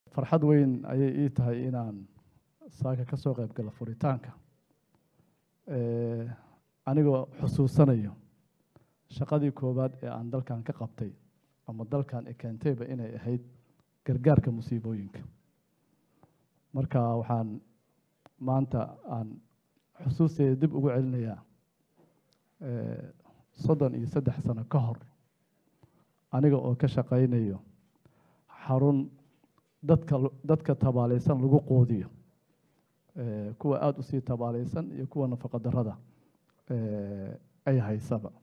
farxad weyn ayay ii tahay inaan saaka ka soo qayb galo furitaanka anigoo xusuusanayo shaqadii koowaad ee aan dalkan ka qabtay ama dalkan e keentayba inay ahayd gargaarka musiibooyinka marka waxaan maanta aan xusuusteeda dib ugu celinayaa soddon iyo saddex sano ka hor aniga oo ka shaqaynayo xarun dadka dadka tabaalaysan lagu qoodiyo kuwa aada u sii tabaalaysan iyo kuwa nafaqa darada ay haysaba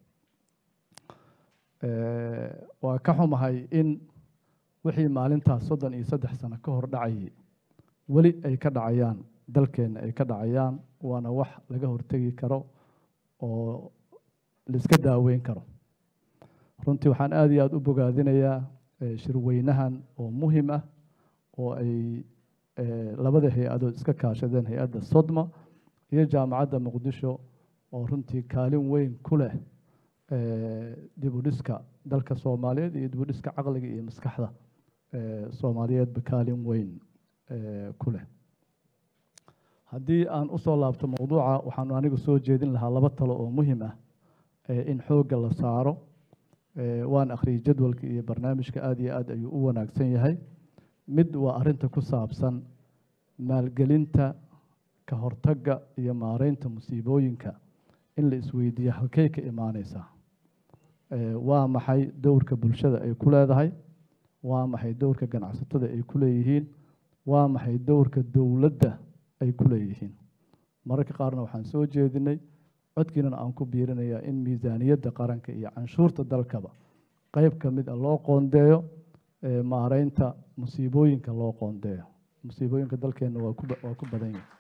waa ka xumahay in wixii maalintaas soddon iyo saddex sano ka hor dhacayay weli ay ka dhacayaan dalkeenna ay ka dhacayaan waana wax laga hortegi karo oo laiska daaweyn karo runtii waxaan aada iyo aada u bogaadinayaa shirweynahan oo muhim ah oo ay labada hay-adood iska kaashadeen hay-adda sodma iyo jaamacadda muqdisho oo runtii kaalin weyn ku leh dibudhiska dalka soomaaliyeed iyo dibudhiska caqliga iyo maskaxda soomaaliyeedba kaalin weyn ku leh haddii aan usoo laabto mowduuca waxaanu anigu soo jeedin lahaa laba talo oo muhim ah in xoogga la saaro waan akhriyay jadwalka iyo barnaamijka aada iyo aad ayuu u wanaagsan yahay mid waa arrinta ku saabsan maalgelinta ka hortagga iyo maareynta musiibooyinka in la isweydiiyo halkey ka imaaneysaa waa maxay dowrka bulshada ay ku leedahay waa maxay dowrka ganacsatada ay ku leeyihiin waa maxay dowrka dowladda ay ku leeyihiin mararka qaarna waxaan soo jeedinay codkiinana aan ku biirinayaa in miisaaniyadda qaranka iyo canshuurta dalkaba qeyb ka mid a loo qoondeeyo maareynta musiibooyinka loo qoondeeyo musiibooyinka dalkeenna waa kuwaa ku badan yahay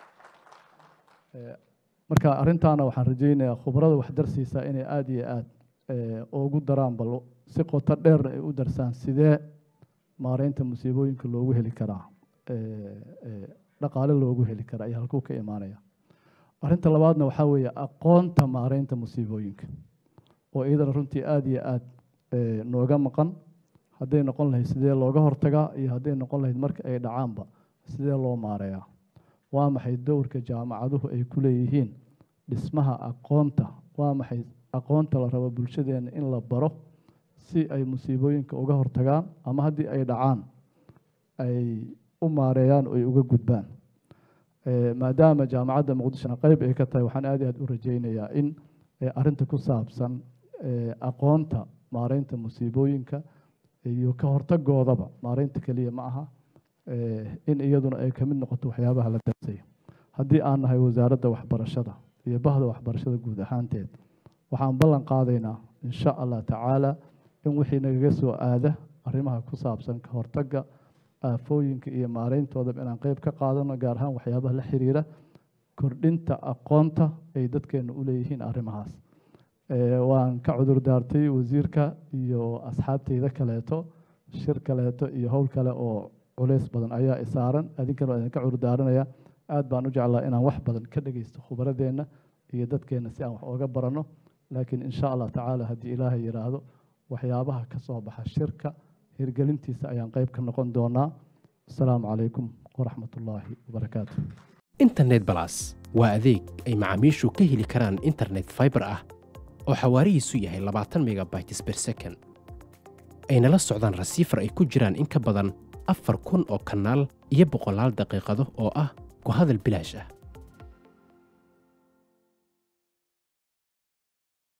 marka arrintaana waxaan rajaynayaa khubrada waxdarsiisa inay aada iyo aada ugu daraan bal si qoto dheerna ay u darsaan sidee maareynta musiibooyinka loogu heli karaa dhaqaale loogu heli karaa iyo halkuu ka imaanaya arrinta labaadna waxaa weeye aqoonta maareynta musiibooyinka oo iyadana runtii aada iyo aada nooga maqan hadday noqon lahayd sidee looga hortagaa iyo hadday noqon lahayd marka ay dhacaanba sidee loo maareeyaa waa maxay dowrka jaamacaduhu ay ku leeyihiin dhismaha aqoonta waa maxay aqoonta la rabo bulshadeenna in la baro si ay musiibooyinka uga hortagaan ama haddii ay dhacaan ay u maareeyaan oo ay uga gudbaan maadaama jaamacadda muqdishona qeyb ay ka tahay waxaan aad i aad u rajaynayaa in arrinta ku saabsan aqoonta maareynta musiibooyinka iyo ka hortagoodaba maareynta keliya ma aha in iyaduna ay ka mid noqoto waxyaabaha la darsayo haddii aan nahay wasaaradda waxbarashada iyo bahda waxbarashada guud ahaanteed waxaan ballan qaadaynaa insha allah tacaala in wixii nagaga soo aada arrimaha ku saabsan ka hortagga aafooyinka iyo maareyntoodaba inaan qeyb ka qaadano gaar ahaan waxyaabaha la xiriira kordhinta aqoonta ay dadkeena u leeyihiin arrimahaas waan ka cudur daartay wasiirka iyo asxaabteyda kaleeto shir kaleeto iyo howl kale oo culays badan ayaa isaaran adinkana waa idinka cudur daaranaya aad baan u jeclaa inaan wax badan ka dhegeysto khubradeenna iyo dadkeenna si aan wax ooga baranno laakiin insha allah tacaala haddii ilaahay yidhaahdo waxyaabaha ka soo baxa shirka hirgelintiisa ayaan qeyb ka noqon doonaa asalaamu calaykum waraxmat ullaahi wabarakaatu internet balas waa adeeg ay macaamiishu ka heli karaan internet fiber ah oo xawaarihiisu yahay labaatan megabytes per second ayna la socdaan rasiifar ay ku jiraan in ka badan afar kun oo kanaal iyo boqolaal daqiiqado oo ah ku hadal bilaash ah